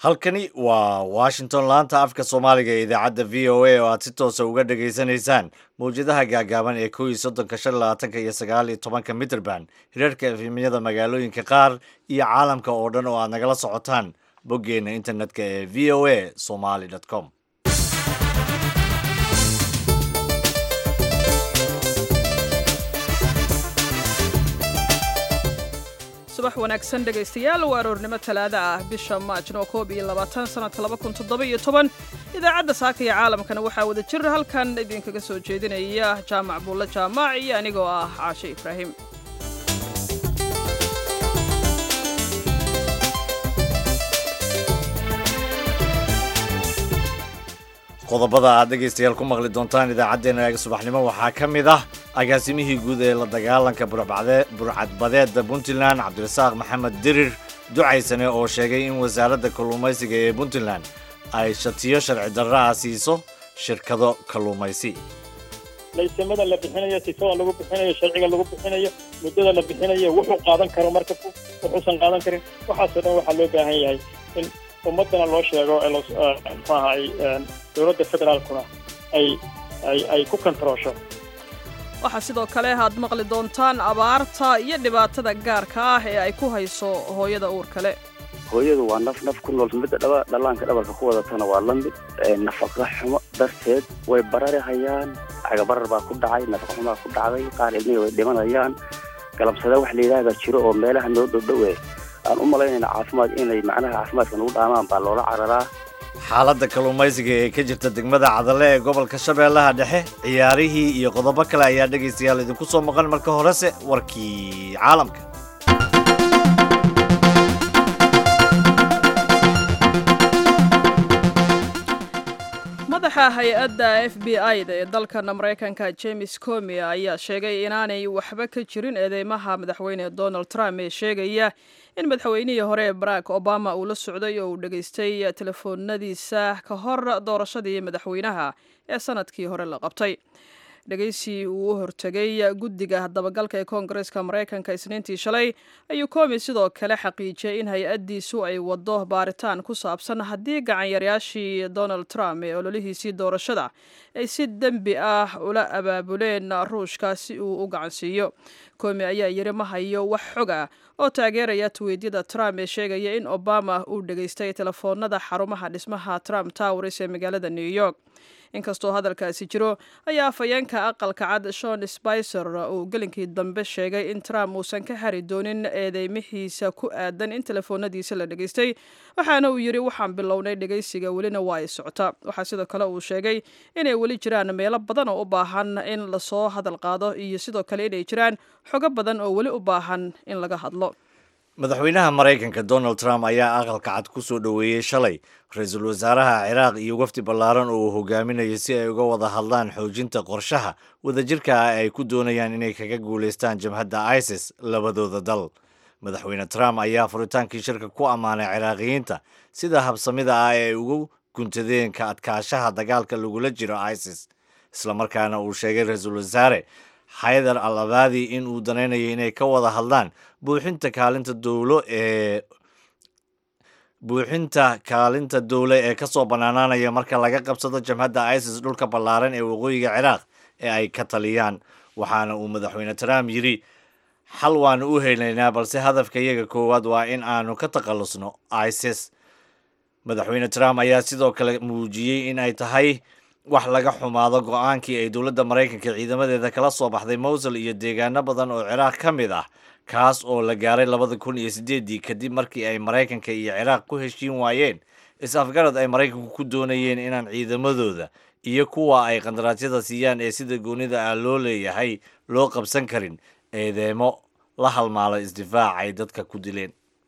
halkani waa washington laanta afka soomaaliga ee idaacadda v o a oo aad si toosa uga dhagaysanaysaan mawjadaha gaagaaban ee kow iyo soddonka shan labaatanka iyo sagaal iyo tobanka mitrband hirarka efemyada magaalooyinka qaar iyo caalamka oo dhan oo aad nagala socotaan boggeenna internetka ee v o a somaly com subax wanaagsan dhegaystayaal waa aroornimo talaada ah bisha maajno koob iyo labaatan sanadka laba kun toddoba iyo toban idaacadda saaka iyo caalamkana waxaa wada jir halkan idinkaga soo jeedinaya jaamac buulle jaamac iyo anigoo ah caashe ibraahim qodobada aad dhegaystayaal ku maqli doontaan idaacaddeenna subaxnimo waxaa ka mid ah agaasimihii guud ee la dagaalanka burcadbadeedda puntland cabdirasaaq maxamed dirir ducaysane oo sheegay in wasaaradda kalluumaysiga ee puntland ay shatiyo sharci darra ah siiso shirkado kalluumaysi laysamada la bixinayo sifada lagu bixinayo sharciga lagu bixinayo muddada la bixinayo wuxuu qaadan karo marka wuxuusan qaadan karin waxaasoo dhan waxaa loo baahan yahay in ummaddana loo sheego mxuaha ay dowladda federaalkuna ay ay ay ku kontaroosho waxaa sidoo kale aad maqli doontaan abaarta iyo dhibaatada gaarka ah ee ay ku hayso hooyada uur kale hooyadu waa naf naf ku nool midda dhaba dhallaanka dhabarka ku wadatana waa la mid nafaqa xumo darteed way barari hayaan cagabarar baa ku dhacay nafaqa xumaa ku dhacday qaar ilmihii way dhimanayaan galabsada wax la yidhaahdaa jiro oo meelaha noo dhowdhowe aan u malaynayna caafimaad inay macnaha caafimaadka nagu dhaamaan baa loola cararaa xaaladda kalluumaysiga ee ka jirta degmada cadalle ee gobolka shabeellaha dhexe ciyaarihii iyo qodobo kale ayaa dhegaystayaal idinku soo maqan marka horese warkii caalamka madaxa hay-adda f b i-da ee dalkan maraykanka james comi ayaa sheegay inaanay waxba ka jirin eedeymaha madaxweyne donald trump ee sheegaya in madaxweynihii hore ee barack obama uu la socday oo uu dhegaystay telefoonadiisa ka hor doorashadii madaxweynaha ee sanadkii hore la qabtay dhegaysi uu u hortegay guddiga dabagalka ee koongareeska maraykanka isniintii shalay ayuu komi sidoo kale xaqiijiyey in hay-addiisu ay waddo baaritaan ku saabsan haddii gacanyareyaashii donald trump ee ololihiisii doorashada ay si dembi ah ula abaabuleen ruushka si uu u gacansiiyo komi ayaa yiri ma hayo wax xog ah oo taageeraya tweedyada trump ee sheegaya in obama uu dhegaystay telefoonada xarumaha dhismaha trump towers ee magaalada new york inkastoo hadalkaasi jiro ayaa afhayeenka aqalka cad shon spicer uu gelinkii dambe sheegay in trump uusan ka hari doonin eedeymihiisa ku aadan in telefoonadiisa la dhegaystay waxaana uu yidhi waxaan bilownay dhegaysiga welina waa ay socota waxaa sidoo kale uu sheegay inay weli jiraan meelo badan oo u baahan in lasoo hadal qaado iyo sidoo kale inay jiraan xogo badan oo weli u baahan in laga hadlo madaxweynaha maraykanka donald trump ayaa aqalka cad ku soo dhoweeyey shalay ra-iisul wasaaraha ciraaq iyo wafdi ballaaran oo uu hogaaminayo si ay uga wada hadlaan xoojinta qorshaha wadajirka ah ay ku doonayaan inay kaga guulaystaan jabhadda isis labadooda dal madaxweyne trump ayaa furitaankii shirka ku ammaanay ciraaqiyiinta sida habsamida ah ee ay ugu guntadeen ka adkaashaha dagaalka lagula jiro isis islamarkaana uu sheegay ra-iisul wasaare xaydar al abaadi in uu danaynayo inay ka wada hadlaan buuxinta kaalinta dowlo ee buuxinta kaalinta dowle ee ka soo bannaanaanaya marka laga qabsado jamhadda isis dhulka ballaaran ee waqooyiga ciraaq ee ay ka taliyaan waxaana uu madaxweyne trump yidhi xal waanu u helaynaa balse hadafka iyaga koowaad waa in aanu ka takhallusno isis madaxweyne trump ayaa sidoo kale muujiyey in ay tahay wax laga xumaado go-aankii ay dowladda maraykanka ciidamadeeda kala soo baxday mowsul iyo deegaano badan oo ciraaq ka mid ah kaas oo la gaaray labada kun iyo siddeeddii kadib markii ay maraykanka iyo ciraaq ku heshiin waayeen is-afgarad ay maraykanku ku doonayeen inaan ciidamadooda iyo kuwa ay qandaraasyada siiyaan ee sida goonida ah loo leeyahay loo qabsan karin eedeemo la halmaalo isdifaac ay dadka ku dileen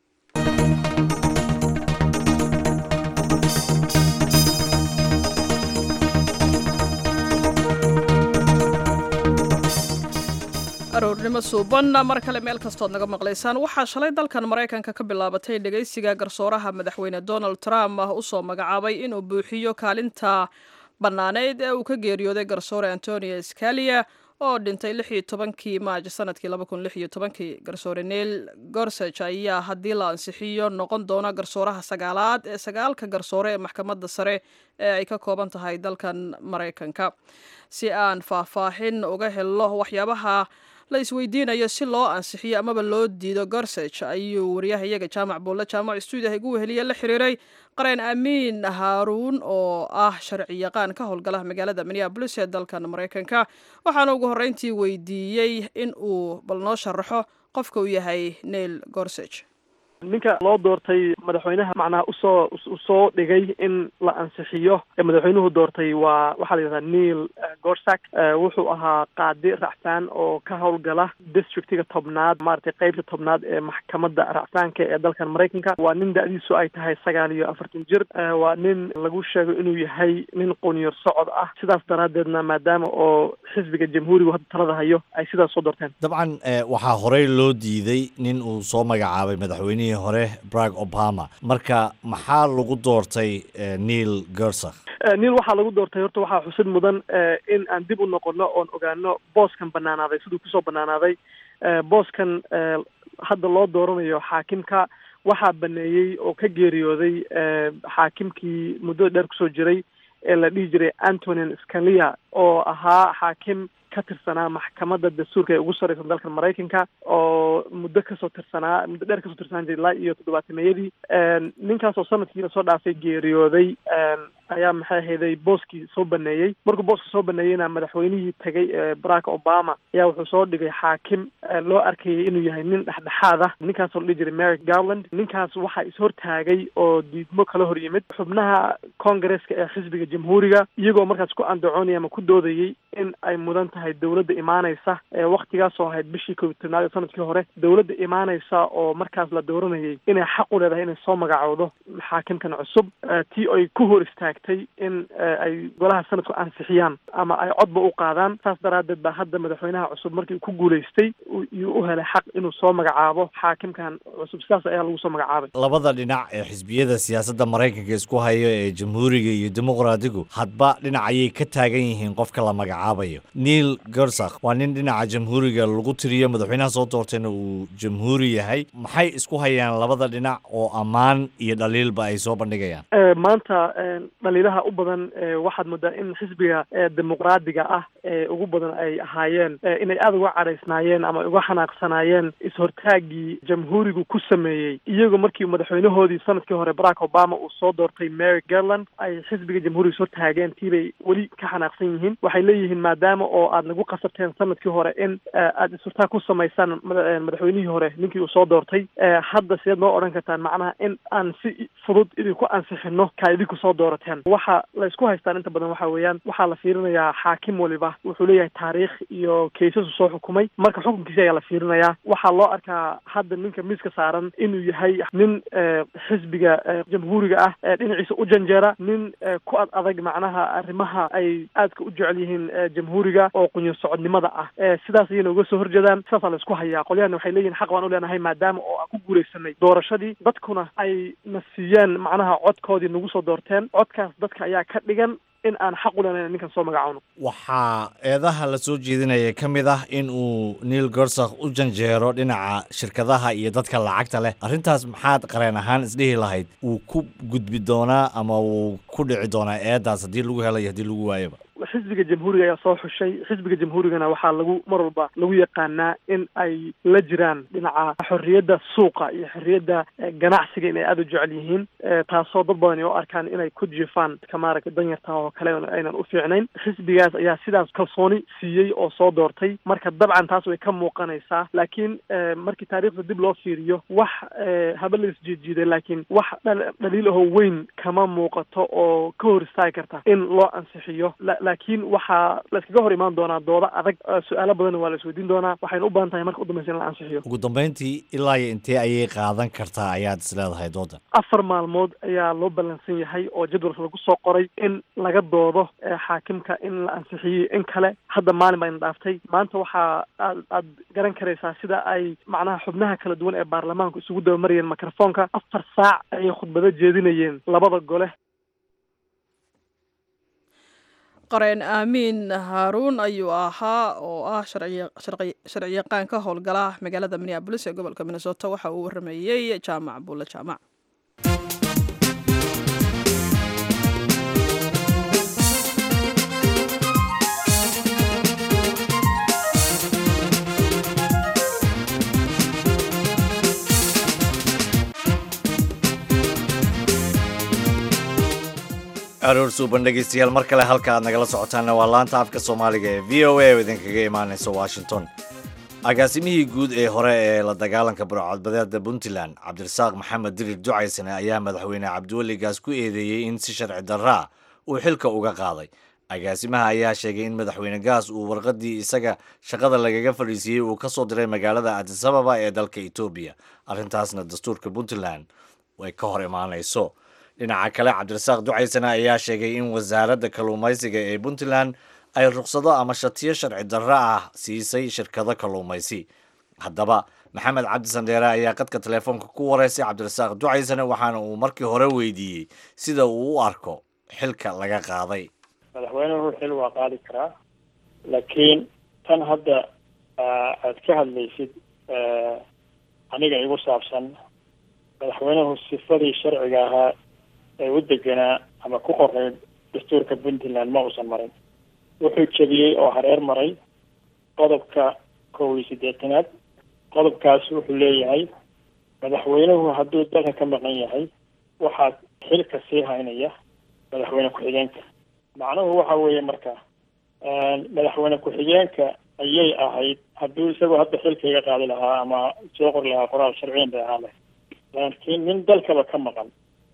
aroornimo suuban mar kale meel kastood naga maqlaysaan waxaa shalay dalkan maraykanka ka bilaabatay dhegaysiga garsooraha madaxweyne donald trump usoo magacaabay inuu buuxiyo kaalinta bannaaneyd ee uu ka geeriyooday garsoore antonio scalia oo dhintay lix iyo tobankii maaj sanadkii laba kun lix iyo tobankii garsoore neil gorsage ayaa haddii la ansixiyo noqon doona garsooraha sagaalaad ee sagaalka garsoore ee maxkamadda sare ee ay ka kooban tahay dalkan maraykanka si aan faahfaahin uga helo waxyaabaha la isweydiinayo si loo ansixiyo amaba loo diido gorsage ayuu wariyaha iyaga jaamac buulle jaamac stuudiyaha igu weheliye la xiriiray qareen amiin haaruun oo ah sharci yaqaan ka howlgala magaalada minneabolis ee dalkan maraykanka waxaana ugu horreyntii weydiiyey in uu bal noo sharaxo qofka uu yahay neil gorsage ninka loo doortay madaxweynaha macnaha usoo usoo dhigay in la ansixiyo ee madaxweynuhu doortay waa waxaa la yidhahdaa neil gorsak wuxuu ahaa qaadi racfaan oo ka howlgala districtiga tobnaad maaragtay qeybta tobnaad ee maxkamadda racfaanka ee dalkan maraykanka waa nin da-diisu ay tahay sagaal iyo afartan jir waa nin lagu sheego inuu yahay nin quniyar socod ah sidaas daraaddeedna maadaama oo xisbiga jamhuurigu hadda talada hayo ay sidaas soo doorteen dabcan waxaa horey loo diiday nin uu soo magacaabay madaxweynihii hore barack obama marka maxaa lagu doortay neil gersakh neil waxaa lagu doortay horta waxaa xusid mudan in aan dib u noqono oon ogaano booskan banaanaaday siduu kusoo banaanaaday booskan hadda loo dooranayo xaakimka waxaa baneeyey oo ka geeriyooday xaakimkii muddada dheer kusoo jiray ee la dhihi jiray antonin scalia oo ahaa xaakim ka tirsanaa maxkamadda dastuurka ee ugu sarreysan dalkan maraykanka oo muddo kasoo tirsanaa muddo dheer kasoo tirsanaan jiray ilaa iyo toddobaatameyadii ninkaas oo sanadkii lasoo dhaafay geeriyooday ayaa maxay ahayday booskii soo baneeyey markuu booska soo baneeyeyna madaxweynihii tegay ee barack obama ayaa wuxuu soo dhigay xaakim loo arkayay inuu yahay nin dhexdhexaad ah ninkaasoo la dhihi jiray merrick garland ninkaas waxaa ishortaagay oo diidmo kala hor yimid xubnaha congaresska ee xisbiga jamhuuriga iyagoo markaas ku andacoonaya ama ku doodayay in ay mudan tahay dowladda imaanaysa ee waktigaasoo ahayd bishii kob tobnaad ee sanadkii hore dowladda imaanaysa oo markaas la dooranayay inay xaq u leedahay inay soo magacowdo xaakimkan cusub tii ay ku hor istaagtay in ay golaha sanadku ansixiyaan ama ay codba u qaadaan saas daraaddeed baa hadda madaxweynaha cusub markii ku guulaystay iyuu u helay xaq inuu soo magacaabo xaakimkan cusub sidaas ayaa lagu soo magacaabay labada dhinac ee xisbiyada siyaasadda maraykanka isku hayo ee jamhuuriga iyo dimuqraadigu hadba dhinac ayay ka taagan yihiin qofka la magacaabayo neil gersakh waa nin dhinaca jamhuuriga lagu tiriyo madaxweynaha soo doortayna uu jamhuuri yahay maxay isku hayaan labada dhinac oo ammaan iyo dhaliilba ay soo bandhigayaan maanta dhaliilaha u badan waxaad moodaa in xisbiga dimuqraadiga ah ee ugu badan ay ahaayeen inay aada uga cadhaysnaayeen ama uga xanaaqsanaayeen is-hortaagii jamhuurigu ku sameeyey iyagoo markii madaxweynahoodii sanadkii hore barack obama uu soo doortay mary garland ay xisbiga jamhuuriga ishortaageen tiibay weli ka xanaaqsan yihiin waxay leeyihiin maadaama oo aad nagu qasabteen sanadkii hore in aada is-hortaag ku samaysaan madaxweynihii hore ninkii uu soo doortay hadda sideed noo odhan kartaan macnaha in aan si fudud idinku ansixino kaa idinku soo doorateen waxa la isku haystaan inta badan waxa weeyaan waxaa la fiirinayaa xaakim waliba wuxuu leeyahay taariikh iyo kaysasu soo xukumay marka xukunkiisi ayaa la fiirinayaa waxaa loo arkaa hadda ninka miiska saaran inuu yahay nin xisbiga jamhuuriga ah dhinaciisa u janjeera nin ku ad adag macnaha arrimaha ay aadka u jecel yihiin jamhuuriga oo qunyo socodnimada ah sidaas ayayna uga soo horjeedaan sidaasaa la isku hayaa qolyahana waxay leeyihin xaq baan u leenahay maadaama oo aan ku guulaysanay doorashadii dadkuna ay na siiyeen macnaha codkoodii nagu soo doorteen codkaas dadka ayaa ka dhigan in aan xaq u leenahay ninkan soo magacowno waxaa eedaha la soo jeedinaya ka mid ah in uu neil gersakh u janjeero dhinaca shirkadaha iyo dadka lacagta leh arrintaas maxaad qareen ahaan isdhihi lahayd wuu ku gudbi doonaa ama wuu ku dhici doonaa eedaas haddii lagu helayo haddii lagu waayoba xisbiga jamhuuriga ayaa soo xushay xisbiga jamhuurigana waxaa lagu mar walba lagu yaqaanaa in ay la jiraan dhinaca xorriyadda suuqa iyo xorriyadda ganacsiga inay aada u jecel yihiin taasoo dad badan ay u arkaan inay ku jiifaan ka maaragtay danyarta oo kale aynan u fiicnayn xisbigaas ayaa sidaas kalsooni siiyey oo soo doortay marka dabcan taas way ka muuqanaysaa laakiin markii taariikhda dib loo fiiriyo wax haba la isjiidjiiday laakiin wax dhaliil ahoo weyn kama muuqato oo ka hor istaagi karta in loo ansixiyo laakiin waxaa la iskaga hor imaan doonaa doodo adag su-aalo badanna waa la isweydiin doonaa waxayna u badan tahay marka u dambaysa in la ansixiyo ugu dambeyntii ilaa iyo intee ayay qaadan kartaa ayaad is leedahay doodan afar maalmood ayaa loo ballansan yahay oo jadwalka lagu soo qoray in laga doodo xaakimka in la ansixiyey in kale hadda maalin baa ina dhaaftay maanta waxaa aad aad garan karaysaa sida ay macnaha xubnaha kala duwan ee baarlamaanku isugu dabamarayeen microfonka afar saac ayay khudbado jeedinayeen labada gole qareen aamiin haaruun ayuu ahaa oo ah sharciyaqaan ka howlgala magaalada minneabolis ee gobolka minnesota waxa uu waramayey jaamac buulle jaamac aroor suuban dhegeystayaal mar kale halka aad nagala socotaanna waa laanta afka soomaaliga ee v o a oo idinkaga imaanaysa washington agaasimihii guud ee hore ee la dagaalanka burcadbadeeda puntland cabdirasaaq maxamed dirir ducaysane ayaa madaxweyne cabdiweligaas ku eedeeyey in si sharci darraa uu xilka uga qaaday agaasimaha ayaa sheegay in madaxweyne gaas uu warqadii isaga shaqada lagaga fadhiisiiyey uu ka soo diray magaalada adisababa ee dalka etoobiya arrintaasna dastuurka puntland ay ka hor imaanayso dhinaca kale cabdirasaaq ducaysane ayaa sheegay in wasaaradda kalluumaysiga ee puntland ay ruqsado ama shatiyo sharci darro ah siisay shirkado kalluumaysi haddaba maxamed cabdi sandheere ayaa qadka telefoonka ku wareysay cabdirasaaq ducaysane waxaana uu markii hore weydiiyey sida uu u arko xilka laga qaaday madaxweynuhu xil waa qaadi karaa laakiin tan hadda aad ka hadlaysid aniga igu saabsan madaxweynuhu sifadii sharciga ahaa ee u deganaa ama ku qoray dastuurka puntland ma uusan marin wuxuu jebiyey oo hareer maray qodobka kow iyo siddeetanaad qodobkaas wuxuu leeyahay madaxweynuhu hadduu dalka ka maqan yahay waxaa xilka sii haynaya madaxweyne ku-xigeenka macnuhu waxa weeye marka madaxweyne ku-xigeenka ayay ahayd hadduu isagoo hadda xilka iga qaadi lahaa ama soo qori lahaa qoraal sharciyan bay ahaan lahayd laakiin nin dalkaba ka maqan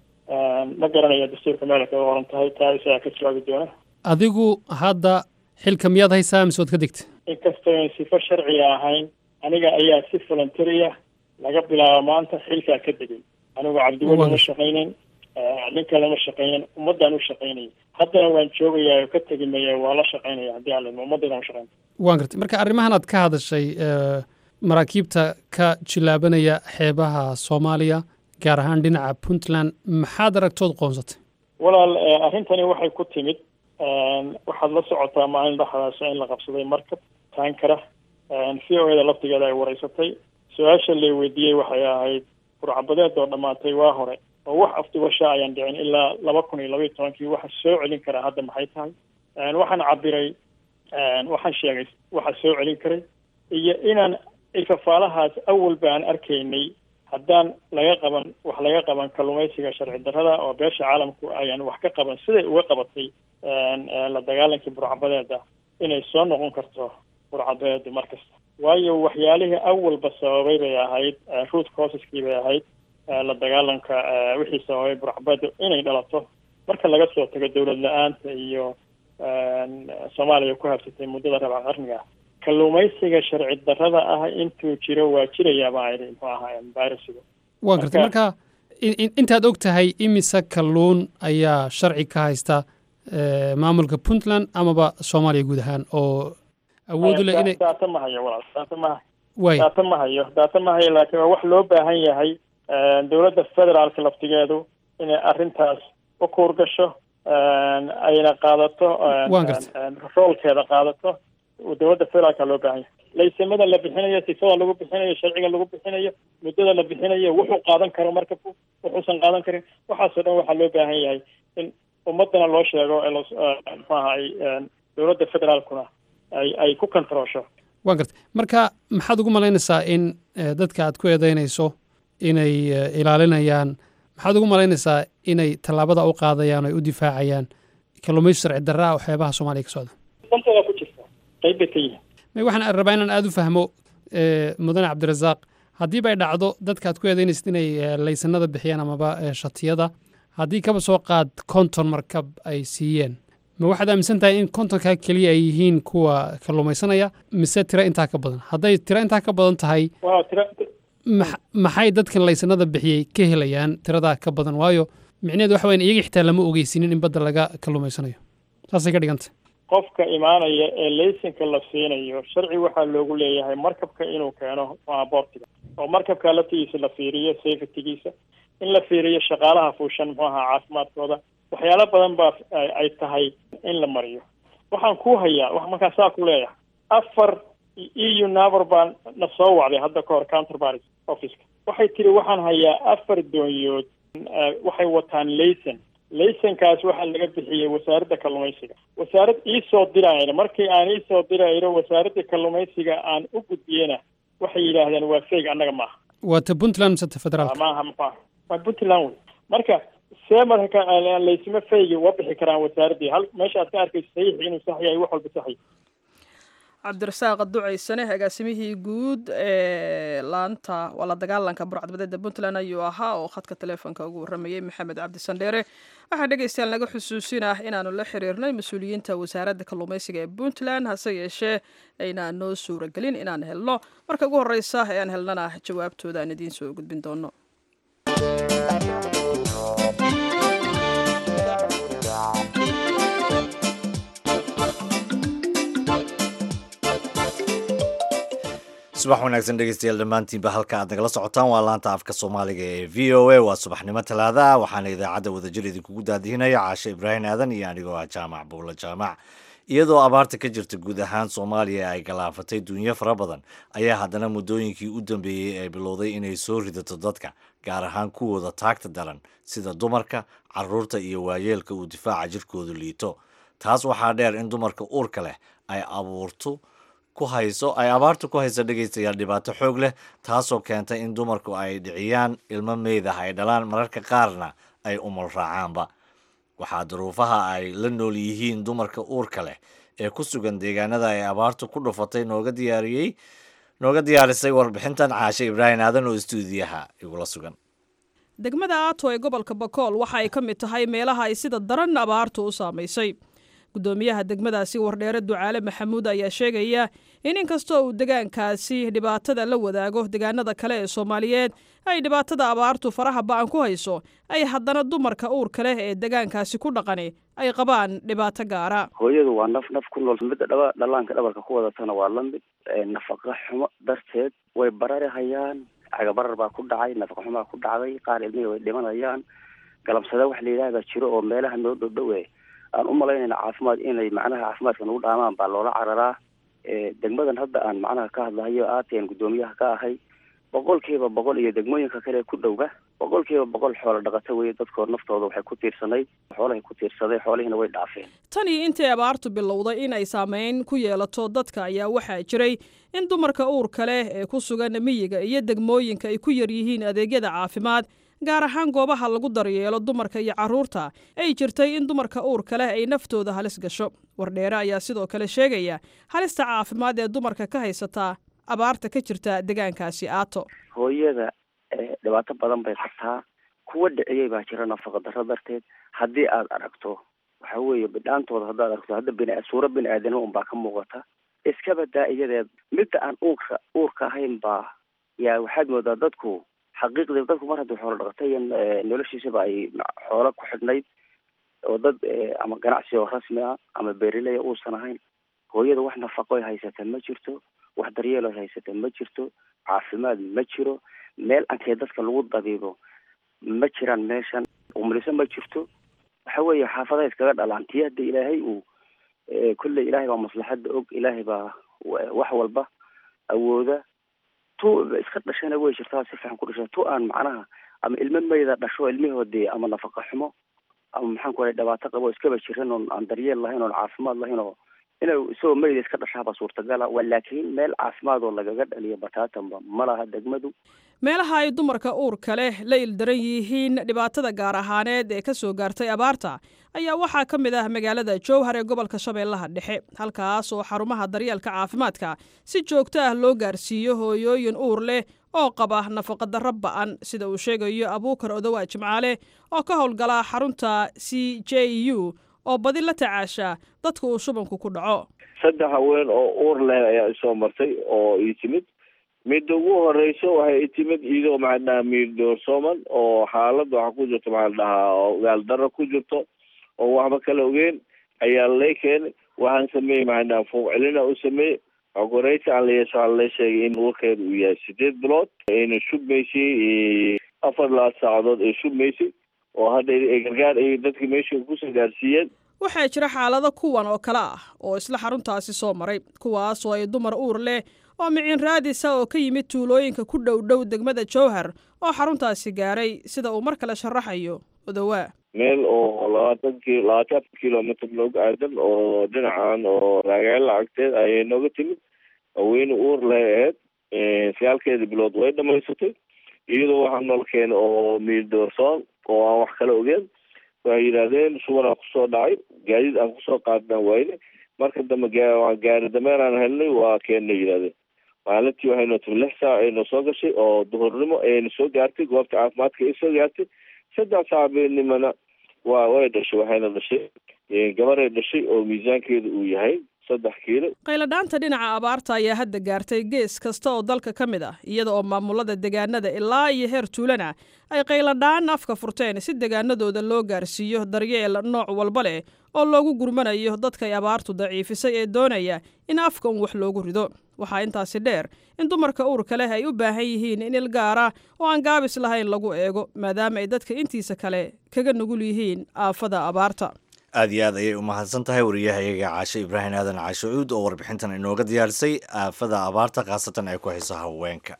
ma garanaya dastuurka meel kaga qoran tahay taa isagaa ka jawaabi doona adigu hadda xilka miyaad haysaa mise waad ka degta inkastoo an sifo sharciga ahayn aniga ayaa si voluntaria laga bilaabo maanta xilkaa ka degay anigu cabdiweli ma shaqaynin nin kale ma shaqaynin ummaddaan u shaqaynaya haddana waan joogayaa oo ka tegi maya waa la shaqaynaya haddii aan limo ummaddaydaan u shaqayn waan gartay marka arrimahan aad ka hadashay maraakiibta ka jilaabanaya xeebaha soomaaliya gaar ahaan dhinaca puntland maxaad aragtood qoonsatay walaal arrintani waxay ku timid waxaad la socotaa maalin dhexdaasa in la qabsaday markab taankara v o eda laftigeeda ay wareysatay su-aasha la weydiiyey waxay ahayd burcabadeed oo dhammaatay waa hore oo wax afdubasha ayaan dhicin ilaa laba kun iyo laba iyo tobankii waxa soo celin karaa hadda maxay tahay waxaan cabiray waxaan sheegay waxa soo celin karay iyo inaan ifafaalahaas awalba aan arkaynay haddaan laga qaban wax laga qaban kalluumaysiga sharci darrada oo beesha caalamku ayaan wax ka qaban siday uga qabatay la dagaalankii burcabadeeda inay soo noqon karto burcabadeedu mar kasta waayo waxyaalihii awalba sababay bay ahayd root causeski bay ahayd la dagaalanka wixii sababay burcabadeedu inay dhalato marka laga soo tago dowlad la-aanta iyo soomaaliya ku habsatay muddada rabca qarniga kalluumaysiga sharci darrada ah intuu jiro waa jirayaa baa idhi muxuu ahaa virusiga waan gartay marka intaad og tahay imise kalluun ayaa sharci ka haysta maamulka puntland amaba soomaaliya guud ahaan oo awoodu leh inay daata ma hayo walaal daata ma waay daata ma hayo daata ma hayo laakiin waa wax loo baahan yahay dowladda federaalka laftigeedu inay arrintaas u kuur gasho ayna qaadato Waan gartay. roolkeeda qaadato dowladda federaalka loo baahan yahay laysamada la bixinayo sifada lagu bixinayo sharciga lagu bixinayo muddada la bixinayo wuxuu qaadan karo markabku wuxuusan qaadan karin waxaasoo dhan waxaa loo baahan yahay in ummadana loo sheego ee los- eh, muxuu ahay dowladda federaalkuna ay ay ku kontaroosho waan gartay marka maxaad ugu malaynaysaa in eh, dadka aad ku eedeynayso inay eh, ilaalinayaan maxaad ugu malaynaysaa inay tallaabada u qaadayaan oo ay u difaacayaan kalluumaysi sharci darra ah oo xeebaha soomaaliya ka socda dantooda ku jirta qayb bay ka yihiin may waxaan rabaa inaan aada u fahmo eh, mudane cabdirasaaq haddiiba ay dhacdo dadka aad ku eedeynaysid inay eh, laysanada bixiyaan amaba eh, shatiyada haddii kaba soo qaad konton markab ay siiyeen ma waxaad aaminsan tahay in kontonkaa keliya ay yihiin kuwa kalluumaysanaya mise tiro intaa ka badan hadday tiro intaa ka badan tahay waa tira max- maxay dadkan laysanada bixiyey ka helayaan tiradaa ka badan waayo micnaheedu waxa weyan iyaga xitaa lama ogeysinin in badda laga kalluumaysanayo saasay ka dhigantay qofka imaanaya ee laysanka la siinayo sharci waxaa loogu leeyahay markabka inuu keeno boortiga oo markabka laftigiisa la fiiriyo safetygiisa in la fiiriyo shaqaalaha fuushan muxuu ahaa caafimaadkooda waxyaalo badan baa ay- ay tahay in la mariyo waxaan ku hayaa wax markaa saa ku leeyahay afar eu naver baan na soo wacday hadda ka hor counterbaris officeka waxay tiri waxaan hayaa afar doonyood waxay wataan layson laysonkaas waxaa laga bixiyey wasaaradda kalluumaysiga wasaarad iisoo dirayna markii aan iisoo dirayno wasaaradda kalluumaysiga aan u gudbiyena waxay yidhaahdeen waa feeg annaga maaha waa ta puntland mise ta federaalka maaha maaha waa puntland wey marka see marka laysma feygi uga bixi karaan wasaaraddii hal meesha aad ka arkayso saxiix inuu sax yahay wax walba sax yahay cabdirasaaq ducaysane agaasimihii guud ee laanta waa la dagaalanka burcadbadeeda puntland ayuu ahaa oo khadka taleefonka ugu warramayey maxamed cabdi sandheere waxaa dhegaystayaal naga xusuusinah inaanu la xiriirnay mas-uuliyiinta wasaaradda kalluumaysiga ee puntland hase yeeshee aynaan noo suuragelin inaan helno marka ugu horreysa ee aan helnana jawaabtooda aan idiin soo gudbin doono subax wanaagsan dhegeystayaal dhammaantiinba halka aad nagala socotaan waa laanta afka soomaaliga ee v o a waa subaxnimo talaada waxaana idaacadda wadajir idinkugu daadihinaya caashe ibraahim aadan iyo anigoo ah jaamac buulla jaamac iyadoo abaarta ka jirta guud ahaan soomaaliya ay galaafatay duunyo fara badan ayaa haddana muddooyinkii u dambeeyey ay bilowday inay soo ridato dadka gaar ahaan kuwooda taagta daran sida dumarka caruurta iyo waayeelka uu difaaca jirkoodu liito taas waxaa dheer in dumarka uurka leh ay abuurto ku hayso ay abaartu ku hayso dhegaystayaal dhibaato xoog leh taasoo keentay in dumarku ay dhiciyaan ilmo meyd ah ay dhalaan mararka qaarna ay umul raacaanba waxaa duruufaha ay la nool yihiin dumarka uurka leh ee ku sugan deegaanada ay abaartu ku dhufatay nooga diyaariyey nooga diyaarisay warbixintan caashe ibraahim aadan oo istuudiyaha igula sugan degmada aato ee gobolka bakool waxa ay ka mid tahay meelaha ay sida daran abaartu u saamaysay guddoomiyaha degmadaasi wardheere ducaale maxamuud ayaa sheegaya in inkastoo uu degaankaasi dhibaatada la wadaago degaanada kale ee soomaaliyeed ay dhibaatada abaartu faraha ba-an ku hayso ay haddana dumarka uurka leh ee degaankaasi ku dhaqani ay qabaan dhibaato gaara hooyadu waa naf naf ku nool midda dhaba dhallaanka dhabarka ku wadatana waa la mid nafaqa xumo darteed way barari hayaan cagabarar baa ku dhacay nafaqa xumaa ku dhacday qaar ilmihii way dhimanayaan galabsada wax la yidhaha baa jiro oo meelaha noo dhowdhowe aan u malaynayna caafimaad inay macnaha caafimaadka nagu dhaamaan baa loola cararaa degmadan hadda aan macnaha ka hadlahayo aatn guddoomiyaha ka ahay boqolkiiba boqol iyo degmooyinka kale ku dhowga boqolkiiba boqol xoolo dhaqato weye dadkoo naftooda waxay ku tiirsanayd xoolahay ku tiirsaday xoolihiina way dhaafeen tan iyo intii abaartu bilowday in ay saameyn ku yeelato dadka ayaa waxaa jiray in dumarka uurka leh ee ku sugan miyiga iyo degmooyinka ay ku yar yihiin adeegyada caafimaad gaar ahaan goobaha lagu daryeelo dumarka iyo carruurta ay jirtay in dumarka uurka leh ay naftooda halis gasho wardheere ayaa sidoo kale sheegaya halista caafimaad ee dumarka ka haysataa abaarta ka jirta degaankaasi aato hooyada dhibaato badan bay qabtaa kuwa dhiciyey baa jira nafaqa darro darteed haddii aad aragto waxa weeye bidhaantooda haddaad aragto hadda bini suuro bini aadanimo unbaa ka muuqata iska badaa iyadeed midda aan uurka uurka ahayn baa yaa waxaad moodaa dadku xaqiiqdii dadku mar haddii xoolo dhaqatay noloshiisaba ay xoolo ku xidhnayd oo dad ama ganacsi oo rasmi ah ama beerileya uusan ahayn hooyada wax nafaqo ay haysata ma jirto wax daryeel ay haysata ma jirto caafimaad ma jiro meel ankee dadka lagu dabiibo ma jiraan meeshan umliso ma jirto waxa weeye xaafadaha iskaga dhalaan tii hadda ilaahay uu kolley ilaahay baa maslaxadda og ilaahay baa wax walba awooda tu iska dhashana way jirtaa si fiican ku dhasha tu aan macnaha ama ilmo mayda dhasho ilmihoodii ama nafaqa xumo ama maxaan ku dhibaato qabo iskaba jiran oon aan daryeel lahayn oon caafimaad lahayn oo inuu isagoo mayda iska dhashaaba suurtagala laakiin meel caafimaad oo lagaga dhaliyo bataatanba ma laha degmadu meelaha ay dumarka uurka leh la ildaran yihiin dhibaatada gaar ahaaneed ee ka soo gaartay abaarta ayaa waxaa ka mid ah magaalada jowhar ee gobolka shabeellaha dhexe halkaas oo xarumaha daryeelka caafimaadka si joogto ah loo gaarsiiyo hooyooyin uur leh oo qaba nafaqadarro ba'an sida uu sheegayo abuukar odowaa jimcaale oo ka howlgala xarunta c j u oo badi la tacaasha dadka uu shubanku ku dhaco saddex haween oo uur leh ayaa isoo martay oo ii timid midda ugu horeyso waxay i timid iyadoo maxaa dhahaa miirdoorsooman oo xaalad waxa ku jirto maxaa dhahaa ogaal darro ku jirto oo waxba kala ogeyn ayaa lay keenay waxaan sameeyey maxaa dhahaa fuuq celina u sameeyey okoreysa aan layeesho waxaa la sheegay in uurkeeda uu yahay sideed bilood ayna shubmaysay afar labaad saacadood ay shubmaysay oo hadda gargaar ay dadka meesha kusoo gaarsiiyeen waxaa jira xaalado kuwan oo kale ah oo isla xaruntaasi soo maray kuwaas oo ay dumar uur leh oo miciin raadisa oo ka yimid tuulooyinka ku dhow dhow degmada jowhar oo xaruntaasi gaaray sida uu mar kale sharaxayo odowaa meel oo labaatan ki labaatan afar kilomitr nooga aadan oo dhinacan oo raagaala agteed ayay nooga timid haweyne uur leh aheyd sagaalkeeda bilood way dhamaysatay iyadoo waxaa nool keena oo miirdoorsoon oo aan wax kala ogeen waxay yidhaahdeen suban aan kusoo dhacay gaadiid aan kusoo qaadnaan wayne marka dambe gaari dameer aan helnay waa keena yidhahdeen maalintii waxay noo timi lix saac ay noo soo gashay oo duhurnimo ayayna soo gaartay goobta caafimaadka ay soo gaartay saddex saac beenimana waa way dhashay waxayna dhashay gabaray dhashay oo miisaankeeda uu yahay saddex kiilo qayladhaanta dhinaca abaarta ayaa hadda gaartay gees kasta oo dalka ka mid ah iyada oo maamulada deegaanada ilaa iyo heer tuulana ay qayladhaan afka furteen si deegaanadooda loo gaarsiiyo daryeel nooc walba leh oo loogu gurmanayo dadka ay abaartu daciifisay ee doonaya in afka un wax loogu rido waxaa intaasi dheer in dumarka uurka leh ay u baahan yihiin in il gaara oo aan gaabis lahayn lagu eego maadaama ay dadka intiisa kale kaga nugul yihiin aafada abaarta aad iyo aad ayay u mahadsan tahay wariyahayaga caashe ibraahim aadan caashe cuud oo warbixintan inooga diyaarisay aafada abaarta khaasatan ay ku hayso haweenka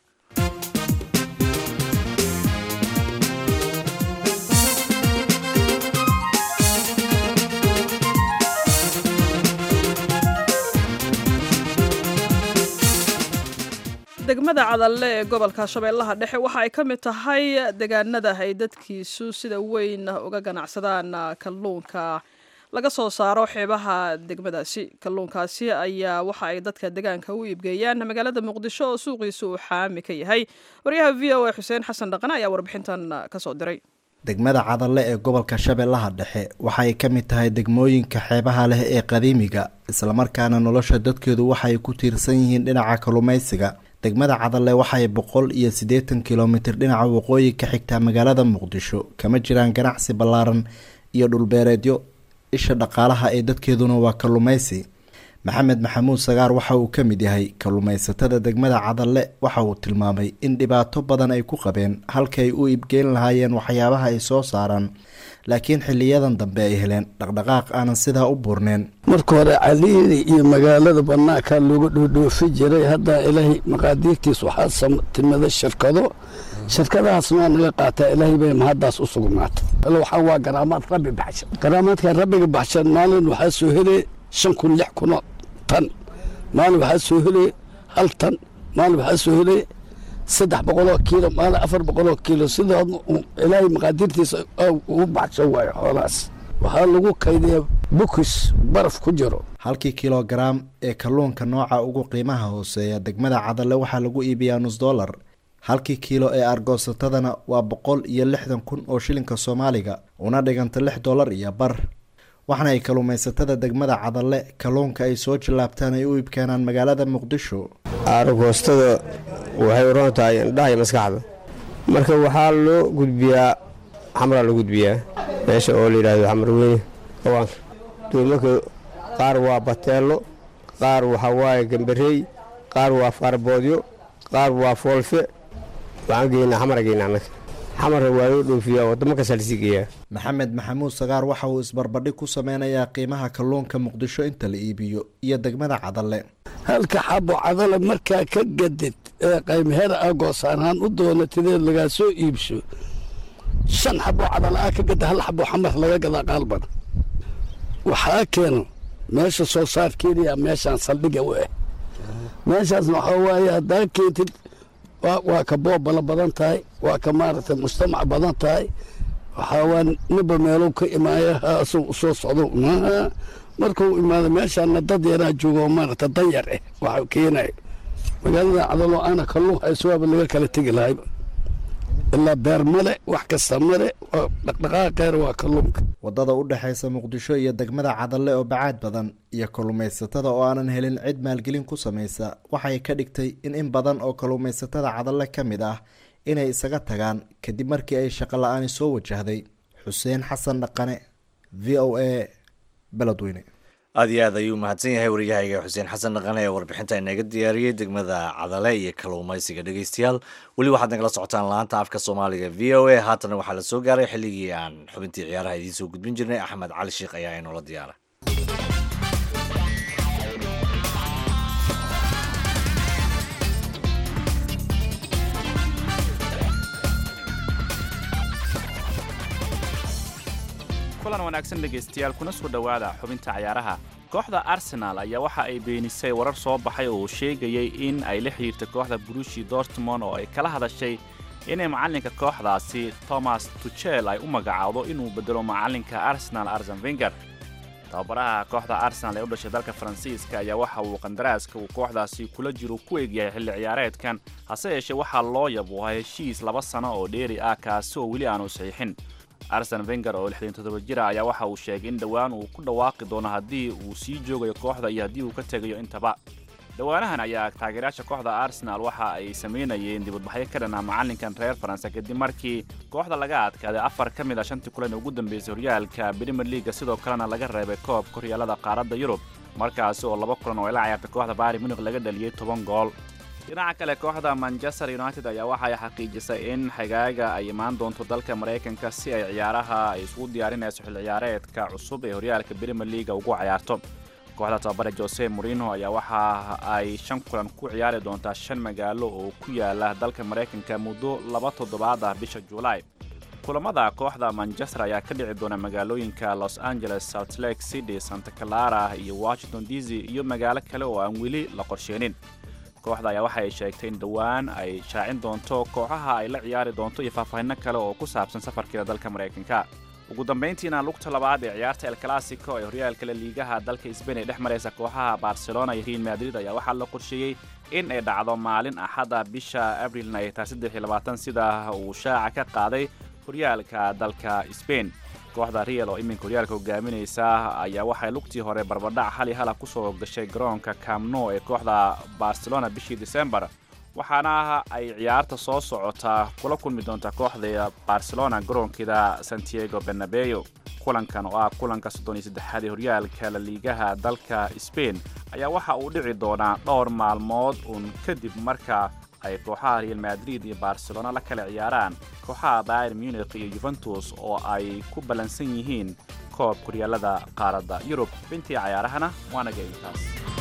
degmada cadalle ee gobolka shabeellaha dhexe waxa ay ka mid tahay deegaanada ay dadkiisu sida weyn uga ganacsadaan kalluunka laga soo saaro xeebaha degmadaasi kalluunkaasi ayaa waxa ay dadka deegaanka u iibgeeyaan magaalada muqdisho oo suuqiisu uu xaami ka yahay waryaha v o a xuseen xasan dhaqane ayaa warbixintan kasoo diray degmada cadalle ee gobolka shabeellaha dhexe waxay ka mid tahay degmooyinka xeebaha leh ee qadiimiga islamarkaana nolosha dadkeedu waxay ku tiirsan yihiin dhinaca kalluumaysiga degmada cadalle waxay boqol iyo siddeetan kilomitir dhinaca waqooyi ka xigtaa magaalada muqdisho kama jiraan ganacsi ballaaran iyo dhulbeereedyo isha dhaqaalaha ee dadkeeduna waa kalluumaysi maxamed maxamuud sagaar waxa uu ka mid yahay kalluumaysatada degmada cadalle waxa uu tilmaamay in dhibaato badan ay ku qabeen halkay u iibgeyn lahaayeen waxyaabaha ay soo saaraan laakiin xiliyadan dambe ay heleen dhaqdhaqaaq aanan sidaa u buurneen marka hore caliidi iyo magaalada banaanka looga dhoodhoofi jiray hadda ilaahay maqaadiirtiis waxaa timada shirkado shirkadahaasna naga qaataa ilaahay bay mahaddaas u sugnaatay waxaa waa garaamaad rabbi baxshan garaamaadka rabbiga baxshan maalin waxaa soo helay shan kun lix kuno tan maalin waxaa soo helay hal tan maalin waxaa soo helay saddex boqoloo kiilo maalin afar boqoloo kiilo sidaa ilaahay maqaadiirtiisa ugu baxshan waayo xoolahaas waxaa lagu kaydiyaa bukis baraf ku jiro halkii kilogaraam ee kalluunka nooca ugu qiimaha hooseeya degmada cadalle waxaa lagu iibiyaa nus dollar halkii kiilo ee argoosatadana waa boqol iyo lixdan kun oo shilinka soomaaliga una dhiganta lix dollar iyo bar waxaana ay kalluumaysatada degmada cadalle kalluunka ay soo jillaabtaan ay u iibkeenaan magaalada muqdisho aargoostada waxay u roon tahay indhaha iyo maskaxda marka waxaa loo gudbiyaa xamraa loo gudbiyaa meesha oo la yidhaahdo xamar weyne awaanka duumarka qaar waa bateello qaar waxaa waaye gambareey qaar waa faarboodyo qaar waa foolfe waxaan geynaa xamara geynaa annaga xamarka waa loo dhoofiyaa waddamo kastaa lasii geeyaa maxamed maxamuud sagaar waxa uu isbarbadhig ku sameynayaa qiimaha kalluunka muqdisho inta la iibiyo iyo degmada cadalle halka xabo cadale markaa ka gadid ee qaymheer ah goosaanhaan u doonatideed lagaa soo iibso shan xabo cadale ah ka gada hal xabo xamar laga gadaa qaalban waxaa keeno meesha soo saarkeediyaa meeshaan saldhiga u ah meeshaasna waxaa waaye haddaa keentid waa ka boobala badan tahay waa ka maaragtay mujtamac badan tahay waxaa waa niba meelow ka imaaya haasuu usoo socdo markuu imaado meeshaana dad yaraa joogo maaragta danyar ah waxa keenaya magaalada cadalo aana kalluun hayso waaba laga kala tegi lahayba ilaa beer male wax kasta male dhaqdhaqaaqeer waa kalluunka waddada u dhexaysa muqdisho iyo degmada cadalle oo bacaad badan iyo kalluumaysatada oo aanan helin cid maalgelin ku samaysa waxay ka dhigtay in in badan oo kalluumaysatada cadalle ka mid ah inay isaga tagaan kadib markii ay shaqo la-aani soo wajahday xuseen xasan dhaqane v o a beledweyne aad iyo aad ayuu mahadsan yahay waryahayga xuseen xasan dhaqane ee warbixinta inaga diyaariyey degmada cadale iyo kalluumaysiga dhegeystayaal weli waxaad nagala socotaan laanta afka soomaaliga v o a haatana waxaa la soo gaaray xilligii aan xubintii ciyaaraha idiin soo gudbin jirnay axmed cali sheekh ayaa inoola diyaara kulan wanaagsan dhegaystayaal kuna soo dhowaada xubinta cayaaraha kooxda arsenaal ayaa waxa ay beenisay warar soo baxay oo uu sheegayay in ay la xidhiirtay kooxda brushi dortmond oo ay kala hadashay inay macallinka kooxdaasi thomas tuchel ay u magacaawdo inuu bedelo macallinka arsenal arsen venger tababaraha kooxda arsenal ee u dhashay dalka faransiiska ayaa waxa uu qandaraaska uu kooxdaasi kula jiro ku egyahay xilli ciyaareedkan hase yeeshee waxaa loo yabuuha heshiis laba sano oo dheeri ah kaasi oo weli aanu saxiixin arsen venger oo lixdan toddoba jira ayaa waxa uu sheegay in dhowaan uu ku dhawaaqi doono haddii uu sii joogayo kooxda iyo haddii uu ka tegayo intaba dhowaanahan ayaa taageerayaasha kooxda arsenal waxa ay samaynayeen dibadbaxyo ka dhanaa macallinkan reer faransa kadib markii kooxda laga adkaaday afar ka mid a shantii kulan ee ugu dambeysay horyaalka brimer leaga sidoo kalena laga reebay koobka horyaalada qaaradda yurub markaasi oo laba kulan oo ay la ciyaartay kooxda bari munik laga dhaliyey toban gool dhinaca kale kooxda manchester united ayaa waxay xaqiijisay in xagaaga ay imaan doonto dalka maraykanka si ay ciyaaraha ay isugu diyaarinayso xil ciyaareedka cusub ee horyaalka brimer leaga ugu ciyaarto kooxda tababare jose morino ayaa waxa ay shan kulan ku ciyaari doontaa shan magaalo oo ku yaala dalka maraykanka muddo laba toddobaad ah bisha juulaay kulamada kooxda manchester ayaa ka dhici doona magaalooyinka los angeles salt lake city santa clara iyo washington d c iyo magaalo kale oo aan weli la qorsheenin kooxda ayaa waxa ay sheegtay in dhowaan ay shaacin doonto kooxaha ay la ciyaari doonto iyo faahfaahinno kale oo ku saabsan safarkeeda dalka maraykanka ugu dambayntiina lugta labaad ee ciyaarta el clasico ee horyaalka la liigaha dalka sbain ee dhex maraysa kooxaha barcelona iyo real madrid ayaa waxaa la qorsheeyey in ay dhacdo maalin axada bisha abrilna ay tahay saddex iyo labaatan sida uu shaaca ka qaaday horyaalka dalka sbain kooxda real oo iminka horyaalka hogaaminaysa ayaa waxay lugtii hore barbadhac hal iyo hala kusoo gashay garoonka camno ee kooxda barcelona bishii december waxaana ay ciyaarta soo socotaa kula kulmi doontaa kooxda barcelona garoonkeeda santiago benabeo kulankan oo ah kulanka soddon iyo saddexaad ee horyaalka la liigaha dalka sbain ayaa waxa uu dhici doonaa dhowr maalmood uun kadib marka ay kooxaha real madrid iyo barcelona la kala ciyaaraan kooxaha bayr munich iyo yuventus oo ay ku ballansan yihiin koob horyaalada qaaradda yurub bintii cayaarahana waanaga intaas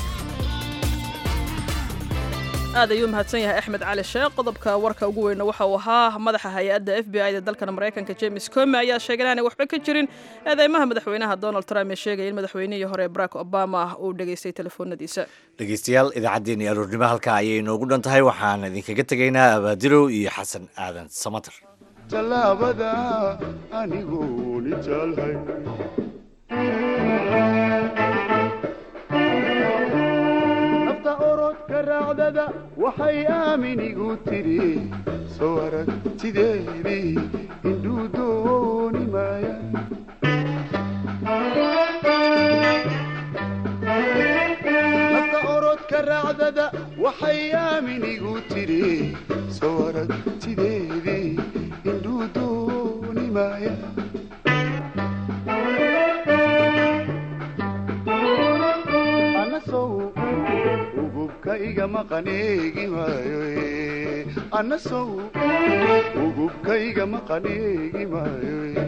aad ayuu mahadsan yahay axmed cali sheekh qodobka warka ugu weyna waxa uu ahaa madaxa hay-adda f b i da dalkan maraykanka james come ayaa sheegay inaanay waxba ka jirin eedeymaha madaxweynaha donald trump ee sheegaya in madaxweynihii hore barack obama uu dhegaystay telefoonadiisa dhegeystayaal idaacaddeenii aroornimo halkaa ayay inoogu dhan tahay waxaan idinkaga tegaynaa abaadirow iyo xasan aadan samater tallaabada anigooni jaalhay nafta orodka raacdada waxay aaminigu tidhi soo aragtideedii indhuu dooni maaya nafta orodka raacdada waxay aaminigu tidhi soo aragtideedii indhuu dooni maaya anasow ugubka iga maqaneegi maayo eh. anasow ugubka iga maqaneegi maayo eh.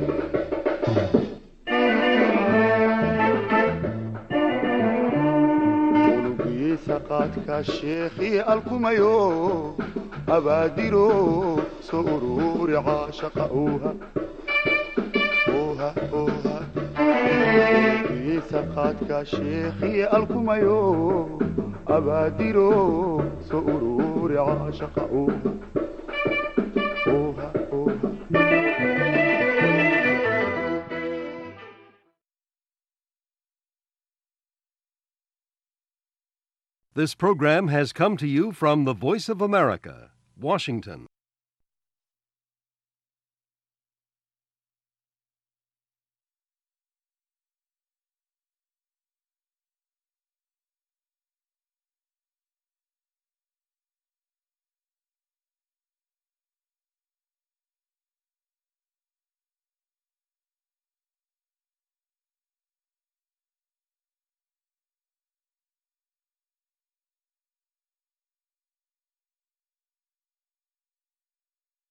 unugiisa qaadka sheekhi alkumayo abaadiro soo ururi caashaqa uuha uuha uuha unugiisa qaadka sheekhi alkumayo abaadiro soo ururi caashaqa uuha uuha uuha This program has come to you from the Voice of America, Washington.